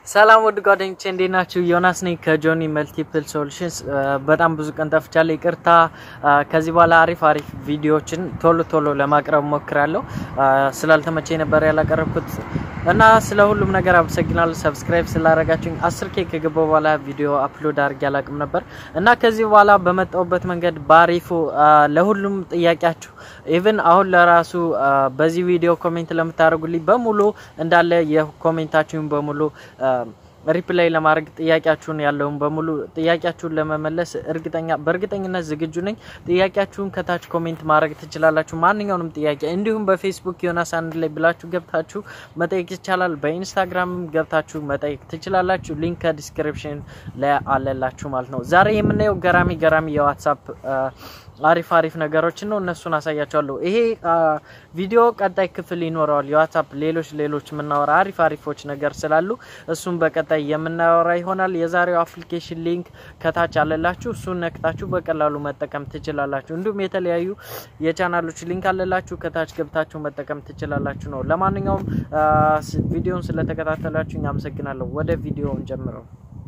ሰላም ውድ ጓደኞቼ እንዴት ናችሁ? ዮናስ ነኝ ከጆኒ መልቲፕል ሶሉሽንስ። በጣም ብዙ ቀን ጠፍቻለሁ፣ ይቅርታ። ከዚህ በኋላ አሪፍ አሪፍ ቪዲዮዎችን ቶሎ ቶሎ ለማቅረብ ሞክራለሁ። ስላልተመቸኝ ነበር ያላቀረብኩት እና ስለ ሁሉም ነገር አመሰግናለሁ። ሰብስክራይብ ስላደረጋችሁኝ አስር ኬ ከገባ በኋላ ቪዲዮ አፕሎድ አድርጌ አላቅም ነበር እና ከዚህ በኋላ በመጣሁበት መንገድ ባሪፉ ለሁሉም ጥያቄያችሁ ኢቭን አሁን ለራሱ በዚህ ቪዲዮ ኮሜንት ለምታደርጉልኝ በሙሉ እንዳለ የኮሜንታችሁን በሙሉ ሪፕላይ ለማድረግ ጥያቄያችሁን ያለውን በሙሉ ጥያቄያችሁን ለመመለስ እርግጠኛ በእርግጠኝነት ዝግጁ ነኝ። ጥያቄያችሁን ከታች ኮሜንት ማድረግ ትችላላችሁ። ማንኛውንም ጥያቄ እንዲሁም በፌስቡክ ዮናስ አንድ ላይ ብላችሁ ገብታችሁ መጠየቅ ይቻላል። በኢንስታግራም ገብታችሁ መጠየቅ ትችላላችሁ። ሊንክ ከዲስክሪፕሽን ላይ አለላችሁ ማለት ነው። ዛሬ የምናየው ገራሚ ገራሚ የዋትሳፕ አሪፍ አሪፍ ነገሮችን ነው። እነሱን አሳያቸዋለሁ። ይሄ ቪዲዮ ቀጣይ ክፍል ይኖረዋል። የዋትሳፕ ሌሎች ሌሎች የምናወራ አሪፍ አሪፎች ነገር ስላሉ እሱን በቀጣይ የምናወራ ይሆናል። የዛሬው አፕሊኬሽን ሊንክ ከታች አለላችሁ። እሱን ነክታችሁ በቀላሉ መጠቀም ትችላላችሁ። እንዲሁም የተለያዩ የቻናሎች ሊንክ አለላችሁ። ከታች ገብታችሁ መጠቀም ትችላላችሁ ነው። ለማንኛውም ቪዲዮን ስለተከታተላችሁ አመሰግናለሁ። ወደ ቪዲዮውን ጀምረው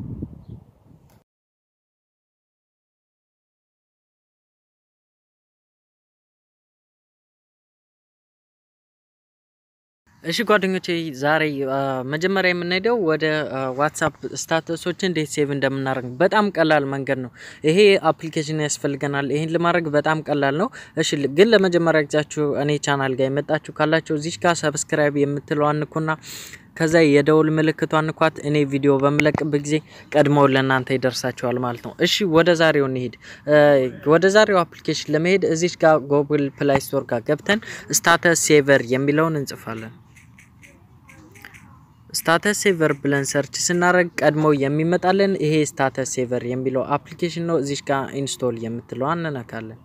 እሺ ጓደኞቼ ዛሬ መጀመሪያ የምንሄደው ወደ ዋትሳፕ ስታተሶች እንዴት ሴቭ እንደምናደርግ በጣም ቀላል መንገድ ነው። ይሄ አፕሊኬሽን ያስፈልገናል። ይህን ለማድረግ በጣም ቀላል ነው። እሺ ግን ለመጀመሪያ ጊዜያችሁ እኔ ቻናል ጋር የመጣችሁ ካላችሁ እዚች ጋር ሰብስክራይብ የምትለው አንኩና ከዛ የደውል ምልክቷን እንኳት እኔ ቪዲዮ በምለቅበት ጊዜ ቀድመው ለእናንተ ይደርሳቸዋል ማለት ነው። እሺ ወደ ዛሬው እንሄድ። ወደ ዛሬው አፕሊኬሽን ለመሄድ እዚች ጋር ጉግል ፕላይ ስቶር ጋር ገብተን ስታተስ ሴቨር የሚለውን እንጽፋለን። ስታተስ ሴቨር ብለን ሰርች ስናደርግ ቀድሞ የሚመጣልን ይሄ ስታተስ ሴቨር የሚለው አፕሊኬሽን ነው። እዚሽ ጋር ኢንስቶል የምትለው እንነካለን።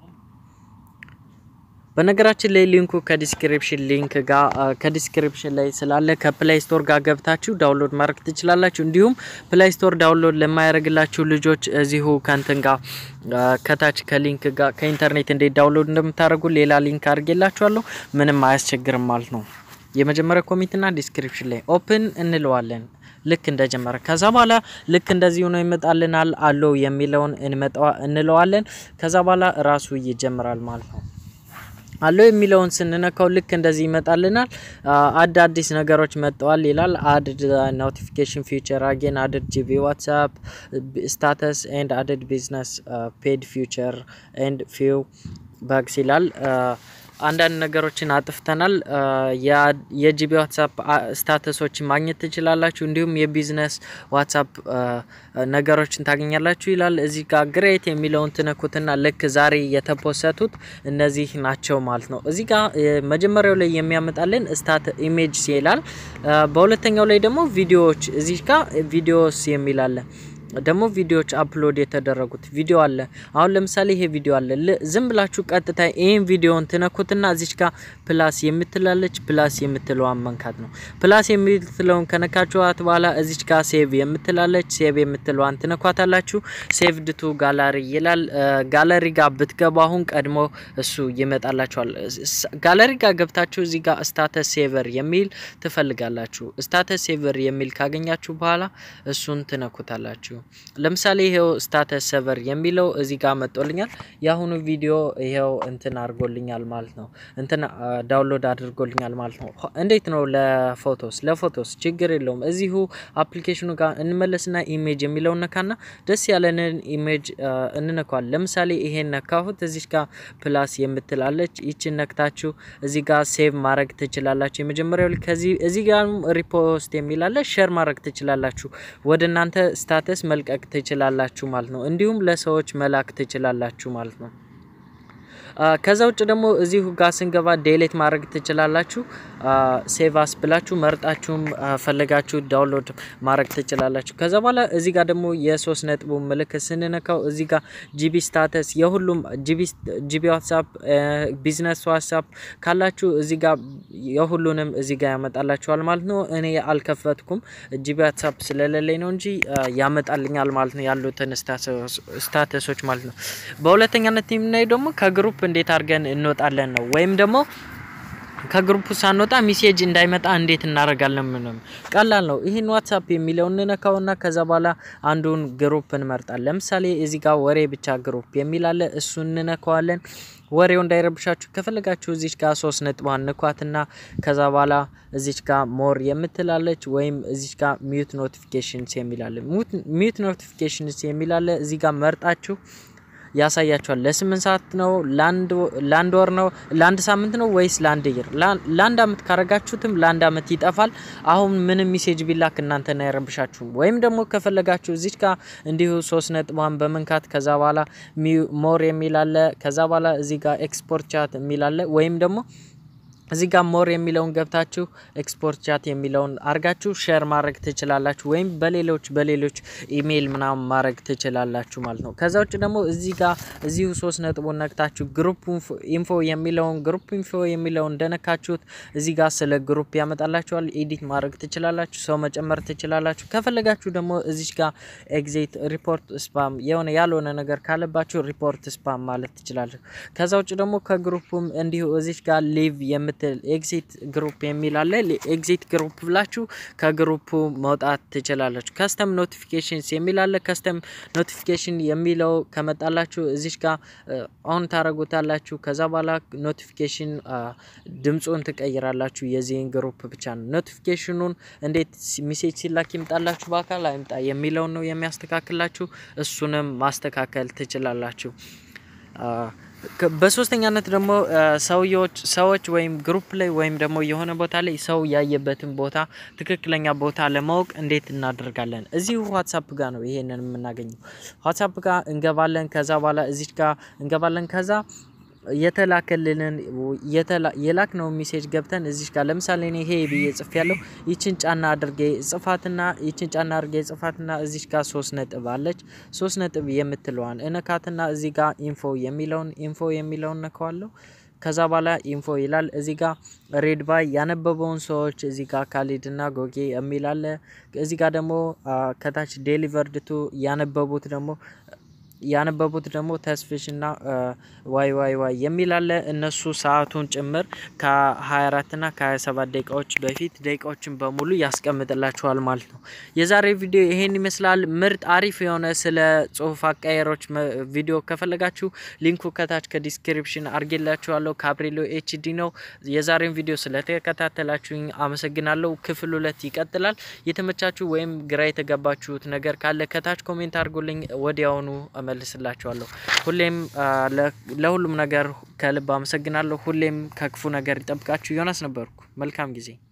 በነገራችን ላይ ሊንኩ ከዲስክሪፕሽን ሊንክ ጋር ከዲስክሪፕሽን ላይ ስላለ ከፕላይ ስቶር ጋር ገብታችሁ ዳውንሎድ ማድረግ ትችላላችሁ። እንዲሁም ፕላይ ስቶር ዳውንሎድ ለማያደርግላችሁ ልጆች እዚሁ ከንትን ጋር ከታች ከሊንክ ጋር ከኢንተርኔት እንዴት ዳውንሎድ እንደምታደርጉ ሌላ ሊንክ አድርጌላችኋለሁ። ምንም አያስቸግርም ማለት ነው። የመጀመሪያ ኮሜንትና ዲስክሪፕሽን ላይ ኦፕን እንለዋለን ልክ እንደጀመረ ከዛ በኋላ ልክ እንደዚህ ሆኖ ይመጣልናል። አለው የሚለውን እንለዋለን። ከዛ በኋላ ራሱ ይጀምራል ማለት ነው። አለው የሚለውን ስንነካው ልክ እንደዚህ ይመጣልናል። አድ አዲስ ነገሮች መጥተዋል ይላል። አድድ ኖቲፊኬሽን ፊቸር አጌን አድድ ጂቢ ዋትሳፕ ስታተስ ኤንድ አድድ ቢዝነስ ፔድ ፊቸር ኤንድ ፊው ባግስ ይላል። አንዳንድ ነገሮችን አጥፍተናል። የጂቢ ዋትሳፕ ስታተሶችን ማግኘት ትችላላችሁ። እንዲሁም የቢዝነስ ዋትሳፕ ነገሮችን ታገኛላችሁ ይላል። እዚህ ጋር ግሬት የሚለውን ትነኩትና ልክ ዛሬ የተፖሰቱት እነዚህ ናቸው ማለት ነው። እዚህ ጋር መጀመሪያው ላይ የሚያመጣልን ስታት ኢሜጅ ይላል። በሁለተኛው ላይ ደግሞ ቪዲዮዎች እዚህ ጋር ቪዲዮስ የሚላለ ደግሞ ቪዲዮዎች አፕሎድ የተደረጉት ቪዲዮ አለ። አሁን ለምሳሌ ይሄ ቪዲዮ አለ። ዝም ብላችሁ ቀጥታ ይህን ቪዲዮን ትነኩትና እዚች ጋር ፕላስ የምትላለች ፕላስ የምትለዋን መንካት ነው። ፕላስ የምትለውን ከነካችኋት በኋላ እዚች ጋር ሴቭ የምትላለች ሴቭ የምትለዋን ትነኳታላችሁ። ሴቭድ ቱ ጋላሪ ይላል። ጋለሪ ጋር ብትገቡ አሁን ቀድሞ እሱ ይመጣላችኋል። ጋለሪ ጋር ገብታችሁ እዚህ ጋር ስታተስ ሴቨር የሚል ትፈልጋላችሁ። ስታተስ ሴቨር የሚል ካገኛችሁ በኋላ እሱን ትነኩታላችሁ። ለምሳሌ ይሄው ስታተስ ሰቨር የሚለው እዚህ ጋር መጦልኛል። የአሁኑ ቪዲዮ ይሄው እንትን አድርጎልኛል ማለት ነው። እንትን ዳውንሎድ አድርጎልኛል ማለት ነው። እንዴት ነው ለፎቶስ? ለፎቶስ ችግር የለውም። እዚሁ አፕሊኬሽኑ ጋር እንመለስና ኢሜጅ የሚለውን ነካና ደስ ያለንን ኢሜጅ እንነኳል። ለምሳሌ ይሄን ነካሁት። እዚህ ጋር ፕላስ የምትላለች ይችን ነክታችሁ እዚህ ጋር ሴቭ ማድረግ ትችላላችሁ። የመጀመሪያው ከዚህ እዚህ ጋር ሪፖስት የሚላለ ሼር ማድረግ ትችላላችሁ። ወደ እናንተ ስታተስ መልቀቅ ትችላላችሁ ማለት ነው። እንዲሁም ለሰዎች መላክ ትችላላችሁ ማለት ነው። ከዛ ውጭ ደግሞ እዚሁ ጋር ስንገባ ዴሌት ማድረግ ትችላላችሁ። ሴቫስ ብላችሁ መርጣችሁም ፈለጋችሁ ዳውንሎድ ማድረግ ትችላላችሁ። ከዛ በኋላ እዚህ ጋር ደግሞ የሶስት ነጥቡ ምልክት ስንነካው እዚህ ጋር ጂቢ ስታተስ የሁሉም ጂቢ ዋትሳፕ፣ ቢዝነስ ዋትሳፕ ካላችሁ እዚህ ጋር የሁሉንም እዚህ ጋር ያመጣላችኋል ማለት ነው። እኔ አልከፈትኩም ጂቢ ዋትሳፕ ስለሌለኝ ነው እንጂ ያመጣልኛል ማለት ነው ያሉትን ስታተሶች ማለት ነው። በሁለተኛነት የምናየው ደግሞ ከግሩፕ እንዴት አድርገን እንወጣለን ነው ወይም ደግሞ ከግሩፕ ሳንወጣ ሚሴጅ እንዳይመጣ እንዴት እናደርጋለን? ምንም ቀላል ነው። ይህን ዋትሳፕ የሚለውን እንነካውና ከዛ በኋላ አንዱን ግሩፕ እንመርጣለን። ለምሳሌ እዚህ ጋር ወሬ ብቻ ግሩፕ የሚል አለ። እሱን እንነካዋለን። ወሬው እንዳይረብሻችሁ ከፈለጋችሁ እዚች ጋር ሶስት ነጥቧን ንኳትና ከዛ በኋላ እዚች ጋር ሞር የምትላለች ወይም እዚች ጋር ሚዩት ኖቲፊኬሽንስ የሚላለ ሚዩት ኖቲፊኬሽንስ የሚላለ እዚህ ጋር መርጣችሁ ያሳያችኋል። ለስምንት ሰዓት ነው፣ ለአንድ ወር ነው፣ ለአንድ ሳምንት ነው ወይስ ለአንድ ይር? ለአንድ አመት ካረጋችሁትም ለአንድ አመት ይጠፋል። አሁን ምንም ሚሴጅ ቢላክ እናንተን አይረብሻችሁም። ወይም ደግሞ ከፈለጋችሁ እዚች ጋር እንዲሁ ሶስት ነጥቧን በመንካት ከዛ በኋላ ሞር የሚላለ ከዛ በኋላ እዚህ ጋር ኤክስፖርት ቻት የሚላለ ወይም ደግሞ እዚህ ጋር ሞር የሚለውን ገብታችሁ ኤክስፖርት ቻት የሚለውን አርጋችሁ ሼር ማድረግ ትችላላችሁ፣ ወይም በሌሎች በሌሎች ኢሜይል ምናምን ማድረግ ትችላላችሁ ማለት ነው። ከዛ ውጭ ደግሞ እዚህ ጋር እዚሁ ሶስት ነጥቡን ነክታችሁ ግሩፕ ኢንፎ የሚለውን ግሩፕ ኢንፎ የሚለውን እንደነካችሁት እዚህ ጋር ስለ ግሩፕ ያመጣላችኋል። ኤዲት ማድረግ ትችላላችሁ፣ ሰው መጨመር ትችላላችሁ። ከፈለጋችሁ ደግሞ እዚች ጋር ኤግዚት ሪፖርት ስፓም የሆነ ያልሆነ ነገር ካለባችሁ ሪፖርት ስፓም ማለት ትችላላችሁ። ከዛ ውጭ ደግሞ ከግሩፕም እንዲሁ እዚች ጋር ሊቭ የምት ኤግዚት ግሩፕ የሚል አለ። ኤግዚት ግሩፕ ብላችሁ ከግሩፑ መውጣት ትችላላችሁ። ከስተም ኖቲፊኬሽንስ የሚል አለ። ከስተም ኖቲፊኬሽን የሚለው ከመጣላችሁ እዚች ጋር ኦን ታረጉታላችሁ። ከዛ በኋላ ኖቲፊኬሽን ድምፁን ትቀይራላችሁ። የዚህን ግሩፕ ብቻ ነው። ኖቲፊኬሽኑን እንዴት ሚሴጅ ሲላክ ይምጣላችሁ በአካል አይምጣ የሚለውን ነው የሚያስተካክላችሁ። እሱንም ማስተካከል ትችላላችሁ። በሶስተኛነት ደግሞ ሰውዎች ሰዎች ወይም ግሩፕ ላይ ወይም ደግሞ የሆነ ቦታ ላይ ሰው ያየበትን ቦታ ትክክለኛ ቦታ ለማወቅ እንዴት እናደርጋለን? እዚሁ ዋትሳፕ ጋር ነው ይሄንን የምናገኘው። ዋትሳፕ ጋር እንገባለን። ከዛ በኋላ እዚች ጋር እንገባለን። ከዛ የተላከልንን የላክ ነው ሜሴጅ ገብተን እዚች ጋር ለምሳሌ እኔ ይሄ ብዬ ጽፍ ያለው ይችን ጫና አድርጌ ጽፋትና ይችን ጫና አድርጌ ጽፋትና እዚች ጋር ሶስት ነጥብ አለች። ሶስት ነጥብ የምትለዋን እነካትና እዚህ ጋር ኢንፎ የሚለውን ኢንፎ የሚለውን ነካዋለሁ። ከዛ በኋላ ኢንፎ ይላል። እዚህ ጋር ሬድ ባይ ያነበበውን ሰዎች እዚህ ጋር ካሊድና ጎጌ የሚል አለ። እዚህ ጋር ደግሞ ከታች ዴሊቨርድ ቱ ያነበቡት ደግሞ ያነበቡት ደግሞ ተስፍሽና ዋይ ዋይ ዋይ የሚል አለ። እነሱ ሰዓቱን ጭምር ከ24 ና ከ27 ደቂቃዎች በፊት ደቂቃዎችን በሙሉ ያስቀምጥላችኋል ማለት ነው። የዛሬ ቪዲዮ ይሄን ይመስላል። ምርጥ አሪፍ የሆነ ስለ ጽሁፍ አቀያየሮች ቪዲዮ ከፈለጋችሁ ሊንኩ ከታች ከዲስክሪፕሽን አርጌላችኋለሁ። ካብሬሎ ኤችዲ ነው። የዛሬን ቪዲዮ ስለተከታተላችሁኝ አመሰግናለሁ። ክፍል ሁለት ይቀጥላል። የተመቻችሁ ወይም ግራ የተገባችሁት ነገር ካለ ከታች ኮሜንት አድርጉልኝ ወዲያውኑ እመልስላችኋለሁ። ሁሌም ለሁሉም ነገር ከልብ አመሰግናለሁ። ሁሌም ከክፉ ነገር ይጠብቃችሁ። ዮናስ ነበርኩ። መልካም ጊዜ